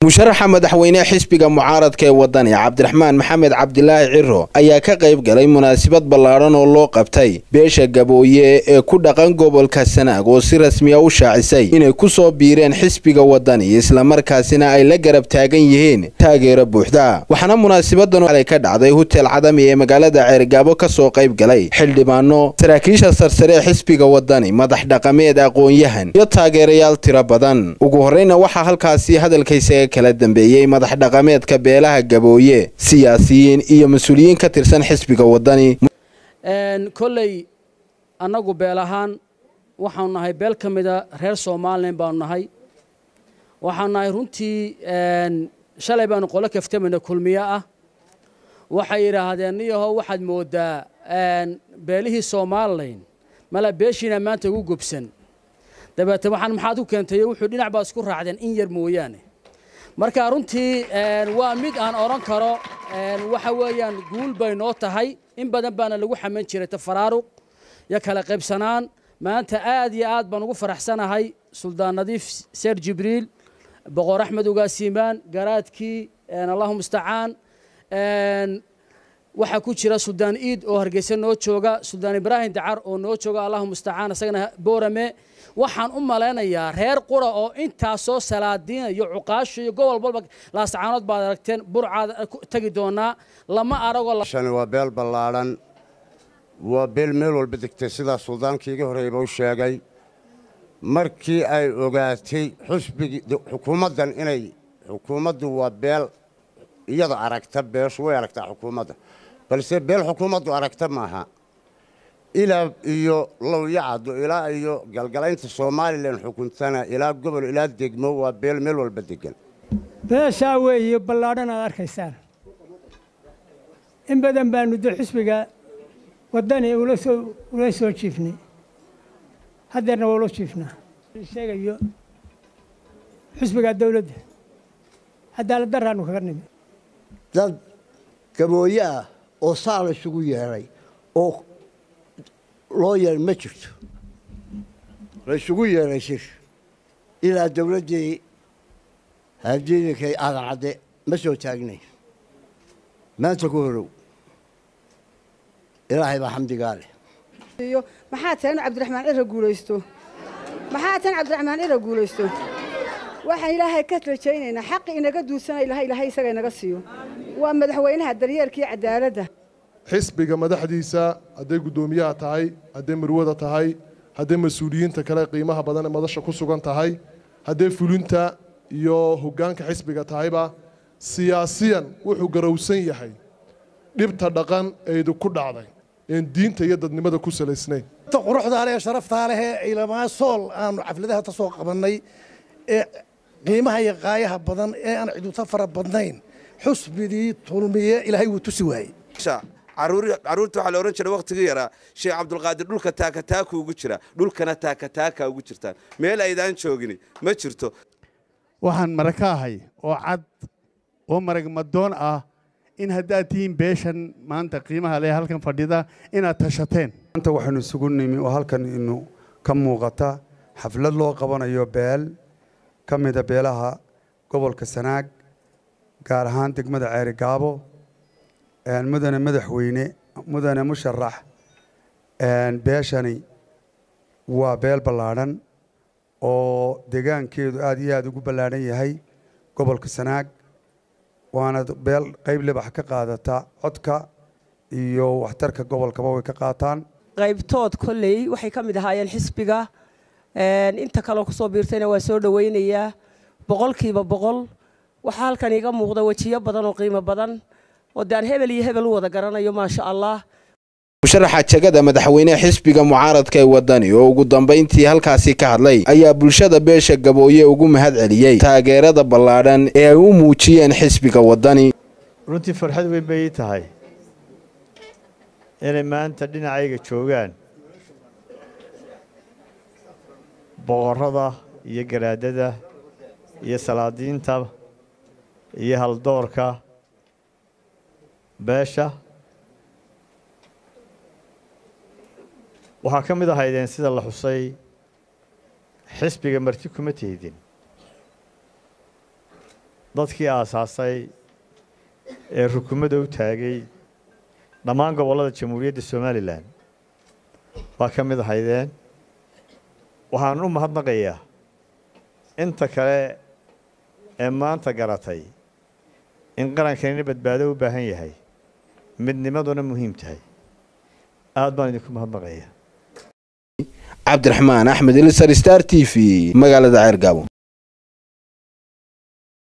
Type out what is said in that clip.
musharaxa madaxweyne xisbiga mucaaradka ee wadani cabdiraxmaan maxamed cabdilaahi ciro ayaa ka qayb galay munaasabad ballaadhan oo loo qabtay beesha gabooye ee ku dhaqan gobolka sanaag oo si rasmiya u shaacisay inay ku soo biireen xisbiga wadani islamarkaasina ay la garab taagan yihiin taageero buuxda waxaana munaasabadan alay ka dhacday hutel cadami ee magaalada ceergaabo ka soo qayb galay xildhibaano saraakiisha sarsare ee xisbiga wadani madax dhaqameed aqoon-yahan iyo taageerayaal tiro badan ugu horreyna waxaa halkaasi hadalkaysaga kala dambeeyey madax dhaqameedka beelaha gabooye siyaasiyiin iyo mas-uuliyiin ka tirsan xisbiga wadani kolley annagu beel ahaan waxaanu nahay beel ka mida reer somalilan baanu nahay waxaanu nahay runtii shalay baanu qolo kaftamayna kulmiye ah waxay yidhaahdeen niyaho waxaad mooddaa beelihii somalilan mala beeshiina maanta ugu gobsan dabeete waxaan maxaad ku keentayo wuxuu dhinac baa isku raacdeen in yar mooyaane marka runtii waa mid aan odhan karo waxa weeyaan guul bay noo tahay in badan baana lagu xaman jiray tafaraaruq iyo kala qaybsanaan maanta aad iyo aad baan ugu faraxsanahay suldaan nadiif seer jibriil boqor axmed ugaasiimaan garaadkii allahu mustacaan waxaa ku jira suldaan iid oo hargeysa noo jooga suldaan ibraahim dacar oo noo jooga allahu mustacaan isagana boorame waxaan u malaynayaa reer qura oo intaasoo salaadiina iyo cuqaasho iyo gobol walba laasacaanood baad aragteen burcaad tegi doonaa lama aragoo shani waa beel ballaadhan waa beel meel walba degtay sidaa suldaankii iga horreeyba u sheegay markii ay ogaatay xusbigii xukuumaddan inay xukuumaddu waa beel iyada aragta beeshu way aragtaa xukuumadda balse beel xukuumaddu aragta maaha ilaa iyo lowyacaddo ilaa iyo galgalaynta somalilan xukuntana ilaa gobol ilaa degmo waa beel meel walba degan beeshaa weeye ballaadhan aad arkaysaan in badan baanu de xisbiga waddani ula soo ula soo jiifnay haddeerna waa ula jiifnaa sheegayo xisbiga dawladda cadaalad daraanu kaga nimi dad gabooye ah oo saa la isugu yeedhay oo loo yeer ma jirto la isugu yeedhay shir ilaa dawladdii hardiidinkay aadan cadde ma soo taagnay maanta ku horow ilaahay baa xamdigaa leh maxaa tahay inu cabdiraxmaan ira guulaysto maxaa tahay in cabdiraxmaan ira guulaysto waxaan ilaahay ka rajaynaynaa xaqi inaga duursana ilahay ilaahay isaga inaga siiyo waa madaxweynaha daryeelka iyo cadaaladda xisbiga madaxdiisa hadday guddoomiyaha tahay hadday marwada tahay hadday mas-uuliyiinta kale qiimaha badan ee madasha ku sugan tahay hadday fulinta iyo hoggaanka xisbiga tahayba siyaasiyan wuxuu garowsan yahay dhibta dhaqan ee idinku dhacday een diinta iyo dadnimada ku salaysnayn quruxdaa leh sharaftaa leh ee ilamaa sool aanu xafladaha ka soo qabannay ee qiimaha iyo qaayaha badan ee aan ciduta fara badnayn xusbigii tulmiye ilaahay wuu tusi waayey caruurta waxaa la odhan jiray wakhtigii yaraa sheekh cabdulqaadir dhulka taakataaka ugu jira dhulkana taakataaka ugu jirtaan meel aydaan joogini ma jirto waxaan mara ka ahay oo cad oo marag madoon ah in haddaad tihiin beeshan maanta qiimaha leh halkan fadhida inaad tashateen maanta waxaynu isugu nimi oo halkan inu ka muuqata xaflad loo qabanayo beel ka mida beelaha gobolka sanaag gaar ahaan degmada ceeri gaabo mudane madaxweyne mudane musharax beeshani waa beel ballaadhan oo deegaankeedu aad iyo aad ugu ballaadhan yahay gobolka sanaag waana beel qayb libax ka qaadata codka iyo waxtarka gobolkaba way ka qaataan qaybtood kolley waxay ka mid ahaayeen xisbiga inta kaleo kusoo biirtayna waa soo dhowaynayaa boqolkiiba boqol waxaa halkan iiga muuqda wejiyo badan oo qiimo badan oo de aan hebel iyo hebel u wada garanayo maasha allah musharaxa jegada madaxweyne xisbiga mucaaradka ee wadani oo ugu dambayntii halkaasi ka hadlay ayaa bulshada beesha gabooye ugu mahad celiyey taageerada ballaadhan ee ay u muujiyeen xisbiga wadani runtii farxad weyn bay ii tahay inay maanta dhinacayga joogaan boqorrada iyo garaadada iyo salaadiinta iyo haldoorka beesha waxaa ka mid ahaydeen sida la xusay xisbiga marti kuma teydin dadkii aasaasay ee rukumada u taagay dhammaan gobollada jamhuuriyadda somalilan waa ka mid ahaydeen waxaan u mahadnaqayaa inta kale ee maanta garatay in qarankanina badbaado u baahan yahay midnimaduna muhiim tahay aad baan idinku mahadnaqayaa cabdiraxmaan axmed ilisar star t v magaalada ceergaabo